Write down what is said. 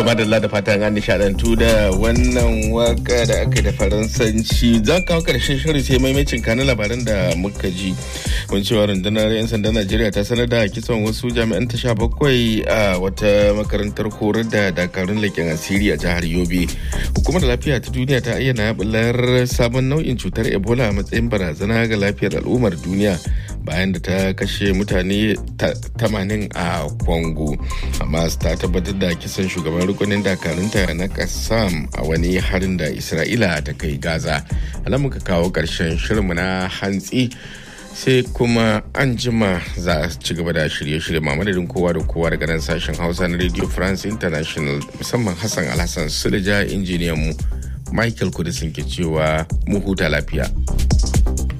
madalla da fatan an nishadantu da wannan waka da aka da faransanci za kawo karshen shirin sai maimacin kanin labaran da muka ji mun cewa rundunar 'yan sandan najeriya ta sanar da kisan wasu jami'an ta sha bakwai a wata makarantar horar da dakarun leƙen asiri a jihar yobe hukumar lafiya ta duniya ta ayyana bular sabon nau'in cutar ebola a matsayin barazana ga lafiyar al'ummar duniya bayan da ta kashe mutane 80 a Congo. Hamas ta tabbatar da kisan shugaban rukunin dakarunta na Kassam a wani harin da Isra'ila ta kai Gaza. Ala muka kawo ƙarshen shirinmu na hantsi sai kuma an jima za a ci gaba da shirye-shirye madadin kowa da kowa daga nan sashen hausa na radio france international musamman hassan alhassan sulja injiniyan mu michael kudisin ke cewa mu huta lafiya.